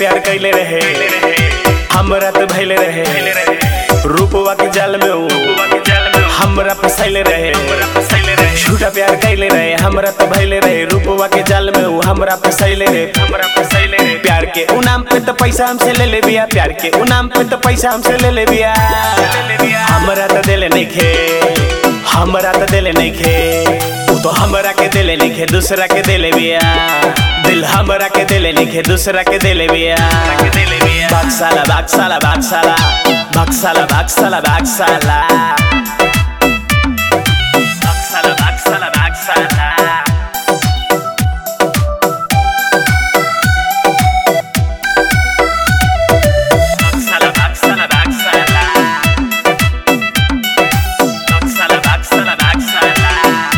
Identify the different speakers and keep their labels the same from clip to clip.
Speaker 1: प्यार कैले रहे हमरा तो भैले रहे रूपवा के जाल में ऊ हमरा फसैले रहे झूठा प्यार कैले रहे हमरा तो भैले रहे रूपवा के जाल में ऊ हमरा फसैले रहे हमरा फसैले रहे प्यार के ऊ नाम पे तो पैसा हमसे ले ले बिया प्यार के ऊ नाम पे तो पैसा हमसे ले ले बिया हमरा तो दिले नहीं खे हमरा तो दिले नहीं खे ऊ तो हमरा के दिले नहीं खे दूसरा के दिले बिया दिल हमरा के दिले नहीं खे दूसरा के दिले बिया बाक्साला बाक्साला बाक्साला बाक्साला बाक्साला बाक्साला बाक्साला बाक्साला बाक्साला बाक्साला बाक्साला बाक्साला बाक्साला बाक्साला बाक्साला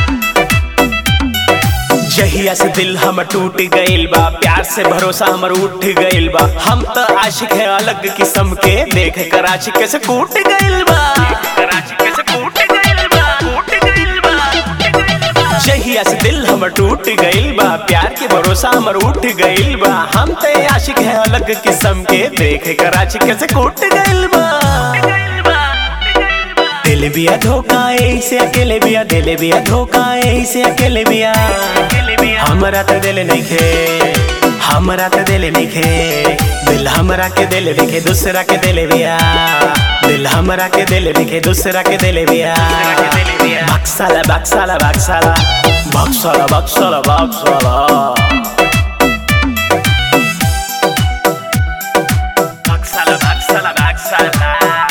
Speaker 1: जहिया से दिल हमर टूट गइल बा प्यार से भरोसा हमर उठ गइल बा हम त आशिक है अलग किस्म के देख कर आशिक से कूट गइल बा जहिया से दिल हमर टूट गइल बा प्यार के भरोसा हमर उठ गइल बा हम त आशिक है अलग किस्म के देख कर आशिक से कूट गइल बा दिल बिया धोखा ऐसे अकेले बिया दिल बिया धोखा ऐसे अकेले बिया हमरा तो दिल नहीं खे हमरा तो दिल नहीं खे दिल हमरा के दिल लिखे दूसरा के दिल बिया दिल हमरा के दिल लिखे दूसरा के दिल बिया बक्साला बक्साला बक्साला बक्साला बक्साला बक्साला बक्साला बक्साला बक्साला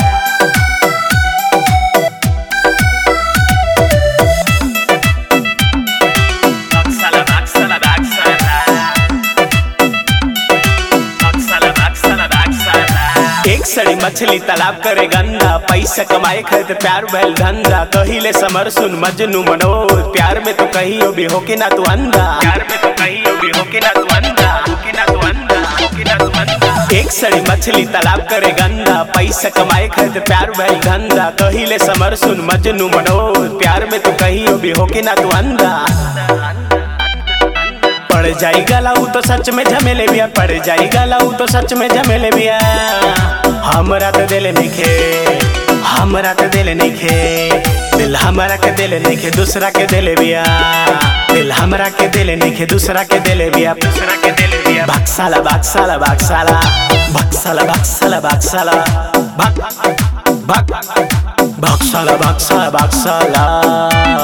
Speaker 1: Baksala, baksala, baksala. Baksala, baksala, baksala. एक सड़ी मछली तालाब करे गंदा पैसा कमाए खातिर प्यार भैल धंधा कहिले समर सुन मजनू मनोज प्यार में तो कहियो भी होके ना तू अंधा प्यार में तो कहियो भी होके ना तू अंधा होके ना तू अंधा होके ना तू अंधा एक सड़ी मछली तालाब करे गंदा पैसा कमाए खातिर प्यार भैल धंधा कहिले समर सुन मजनू मनोज प्यार में तो कहियो भी होके ना तू अंधा पड़ जाई गलाऊ तो सच में झमेले बिया पड़ जाई गलाऊ तो सच में झमेले बिया हमरा तो दिल नहीं खे हमरा तो दिल नहीं खे दिल हमरा के दिल नहीं खे दूसरा के दिल बिया दिल हमरा के दिल नहीं खे दूसरा के दिल बिया दूसरा के दिल बिया बक्साला बक्साला बक्साला बक्साला बक्साला बक्साला बक बक बक्साला बक्साला बक्साला